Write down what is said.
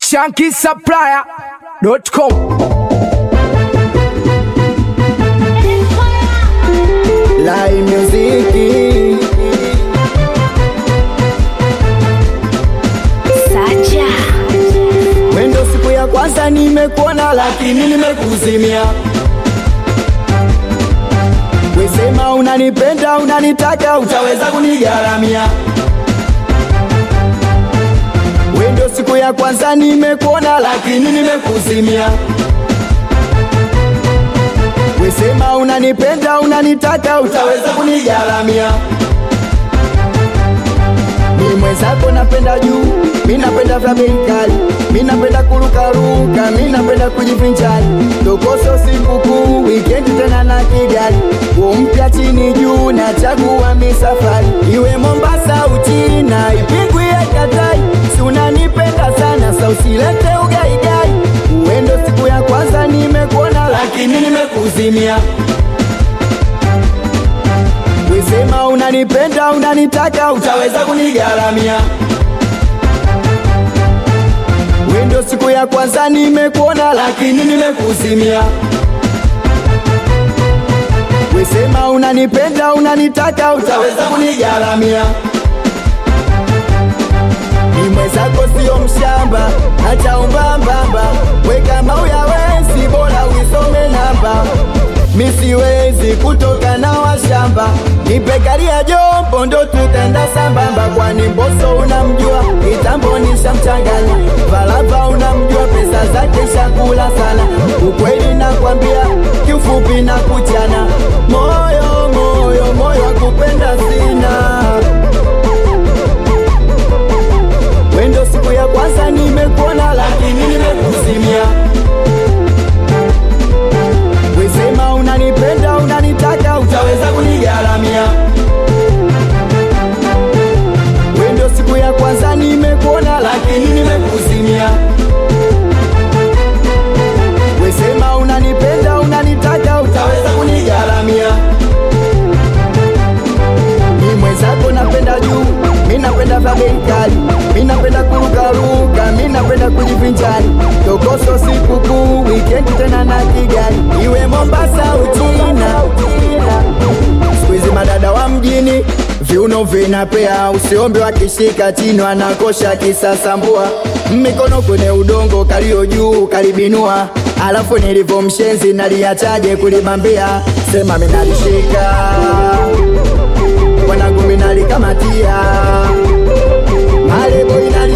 shankisupplier.com Live music Sacha Wendo siku ya kwanza nimekuona lakini nimekuzimia Wesema unanipenda unanitaka utaweza kunigaramia Wendo siku ya kwanza nimekuona lakini nimekuzimia Wesema unanipenda unanitaka utaweza kunigaramia mi mwenzako napenda juu, mi napenda vya bei kali, mi napenda kurukaruka, mi napenda kujivinjari, tokoso sikukuu, wikendi tena na Kigali, nguo mpya chini juu, nachagua mi safari, iwe Mombasa Uchina, Ipigwi ya Katai, si unanipenda sana, sa usilete ugaigai, uendo siku ya kwanza nimekuona, lakini nimekuzimia Wisema unanipenda unanitaka utaweza kunigaramia Wendo siku ya kwanza nimekuona lakini nimekuzimia Wisema unanipenda unanitaka utaweza kunigaramia ni mwenzako sio mshamba, acha umbambamba, we kama uyawezi bora uisome namba. Mi siwezi kutoka na washamba, nipe gari ya jombo ndo tutaenda sambamba, kwani Mbosso unamjua, kitambo nishamchanganya, Falava unamjua, pesa zake shakula sana, ukweli nakwambia, kiufupi na kuchana, moyo moyo moyo wa kupenda sina Wendo siku ya kwanza nimekuona lakini nimekuzimia. Wesema unanipenda unanitaka utaweza kunigaramia. Wendo siku ya kwanza nimekuona lakini nimekuzimia. Wesema unanipenda unanitaka utaweza kunigaramia. Mi mwenzako napenda juu, mi napenda vya bei kali, mi napenda kurukaruka, mi napenda kujivinjari, tokoso sikukuu, wikendi tena na Kigali, iwe Mombasa Uchina. Siku hizi madada wa mjini viuno vinapea, usiombe wakishika chini wanakosha kisasambua, mikono kwenye udongo kalio juu kalibinua, alafu nilivyo mshenzi naliachaje kulibambia, sema minalishika wanangu minalikamatia malebo inali